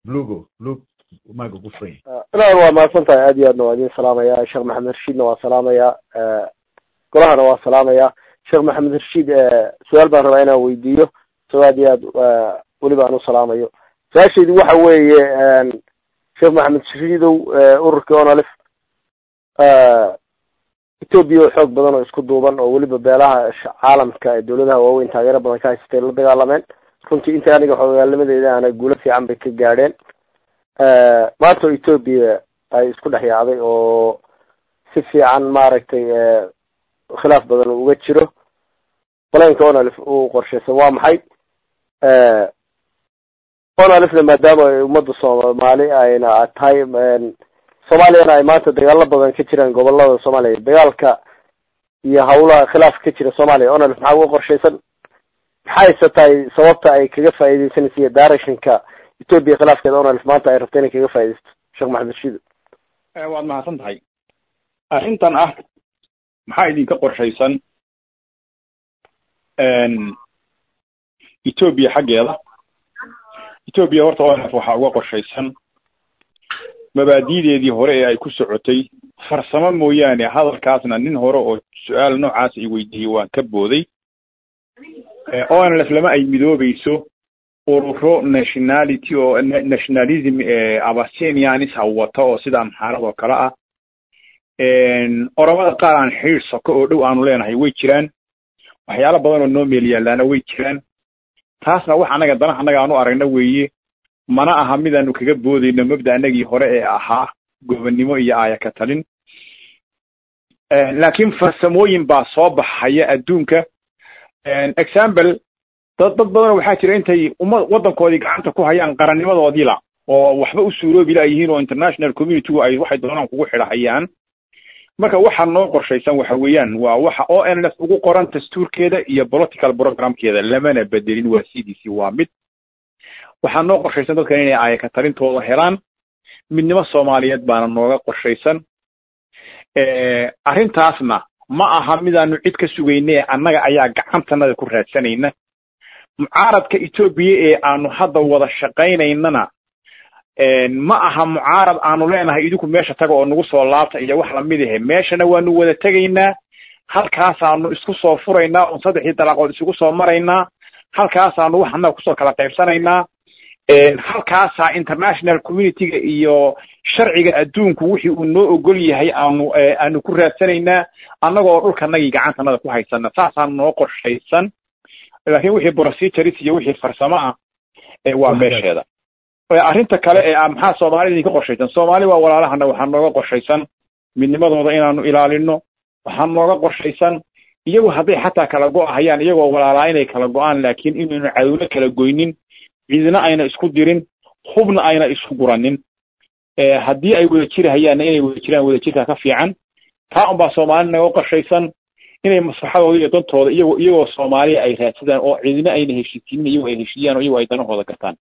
lugo lug maaga ku furan ilaal waa mahadsan tahay aad iyo aadna waa idin salaamaya sheekh maxamed rashiidna waa salaamaya golahana waa salaamaya sheekh maxamed rashiid su-aal baan rabaa inaan weydiiyo isagoo aad iyo aad weliba aan u salaamayo su-aashaydu waxa weeye sheekh maxamed rashiidow ururkii onalif ethoobia oo xoog badan oo isku duuban oo weliba beelaha caalamka ee dawladaha waaweyn taageero badan ka haysatay la dagaalameen runtii inta aniga xoogaalnimadeeda ana guulo fiican bay ka gaadheen maanta oo ethoobia ay isku dhex yaacday oo si fiican maaragtay khilaaf badan uga jiro balanka onalif uu qorshaysan waa maxay onalifna maadaama ay ummadda soomaali ayna tahay soomaaliyana ay maanta dagaalo badan ka jiraan gobolada soomaaliya dagaalka iyo hawlaha khilaafka ka jira soomaaliya onalif maxaa uga qorshaysan maxayse tahay sababta ay kaga faaideysanaysa iyo directionka ethoopia khilaafkeeda onalif maanta ay rabta inay kaga faa'idaysto sheekh maxamed rashiid waad mahadsan tahay arrintan ah maxaa idinka qorshaysan ethoopia xaggeeda ethoopia horta onalif waxaa uga qorshaysan mabaadi'deedii hore ee ay ku socotay farsamo mooyaane hadalkaasna nin hore oo su-aal noocaas i weydiiyey waan ka booday onlf lama ay midoobayso ururo nationality oo nationalism abasenianis ha wata oo sida amxaarad oo kale ah oromada qaar aan xiir soko oo dhow aanu leenahay way jiraan waxyaalo badan oo noo meel yaalaana way jiraan taasna wax annaga dana annaga aanu aragna weeye mana aha midaanu kaga boodayno mabda anagii hore ee ahaa gobonnimo iyo aaya ka talin laakiin farsamooyin baa soo baxaya adduunka example dad dad badan waxaa jira intay umma waddankoodii gacanta ku hayaan qarannimadoodii la oo waxba u suuroobi la yihiin oo international communitygu ay waxay doonaan kugu xidhahayaan marka waxa noo qorshaysan waxa weeyaan waa waxa o n f ugu qoran dastuurkeeda iyo political programkeeda lamana bedelin waa c d c waa mid waxaa noo qorshaysan dadkan inay aayaka talintooda helaan midnimo soomaaliyeed baana nooga qorshaysan arrintaasna ma aha midaanu cid ka sugayne annaga ayaa gacantanada ku raadsanayna mucaaradka etoobiya ee aanu hadda wada shaqaynaynana ma aha mucaarad aanu leenahay idinku meesha taga oo nagu soo laabta iyo wax lamid ahe meeshana waanu wada tegaynaa halkaasaanu isku soo furaynaa oon saddexdii dalaaqood isugu soo maraynaa halkaasaanu wax annaga kusoo kala qaybsanaynaa halkaasaa international communityga iyo sharciga adduunku wixii uu noo ogol yahay aanu aanu ku raadsanaynaa annagoo dhulkanagii gacantanada ku haysana saasaa noo qorshaysan laakiin wixii procedures iyo wixii farsamo ah waa meesheeda arrinta kale ee maxaa soomaalida idinka qorshaysan soomaali waa walaalahana waxaa nooga qorshaysan midnimadooda inaanu ilaalino waxaa nooga qorshaysan iyagu hadday xataa kala go-ahayaan iyagoo walaalaa inay kala go-aan laakiin inaynu cadowlo kala goynin cidina ayna isku dirin hubna ayna isku guranin haddii ay wada jirahayaanna inay wada jiraan wadajirka ka fiican taa unbaa soomaali naga qorshaysan inay maslaxadooda iyo dantooda iyagoo iyagoo soomaaliya ay raadsadaan oo cidina ayna heshiisiinin iyagoo ay heshiiyaan oo iyagoo ay danahooda gartaan